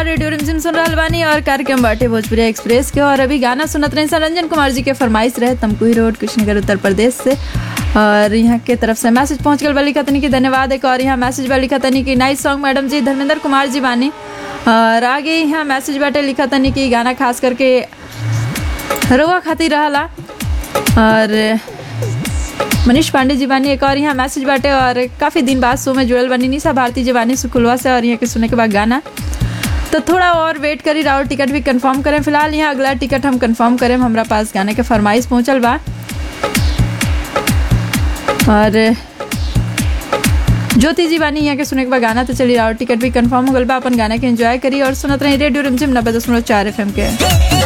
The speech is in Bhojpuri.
रेडियो रिमझिम सुन रहल बानी और कार्यक्रम बाटे भोजपुरी एक्सप्रेस के और अभी गाना सुनत रहे सन रंजन कुमार जी के फरमाइश रहे तमकुही रोड कुशीनगर उत्तर प्रदेश से और यहाँ के तरफ से मैसेज पहुँच गल वाली खतनी की धन्यवाद एक और यहाँ मैसेज वाली खतनी की नाइस सॉन्ग मैडम जी धर्मेंद्र कुमार जी बानी और आगे यहाँ मैसेज बाटे लिखा तनी कि गाना खास करके रउआ खातिर रहला और मनीष पांडे जी बानी एक और यहाँ मैसेज बाटे और काफ़ी दिन बाद शो में जुड़ल बानी निशा भारती जी बानी सुकुलवा से और यहाँ के सुने के बाद गाना तो थोड़ा और वेट करी राउर टिकट भी कंफर्म करें फिलहाल यहाँ अगला टिकट हम कंफर्म करें हमरा पास गाने के फरमाइश पहुँचल बा और ज्योति जी बानी यहाँ के सुने के बाद गाना तो चली राउर टिकट भी कंफर्म हो गल बा अपन गाना के एंजॉय करी और सुनत रही रेडियो रिमझिम नब्बे दशमलव चार एफ के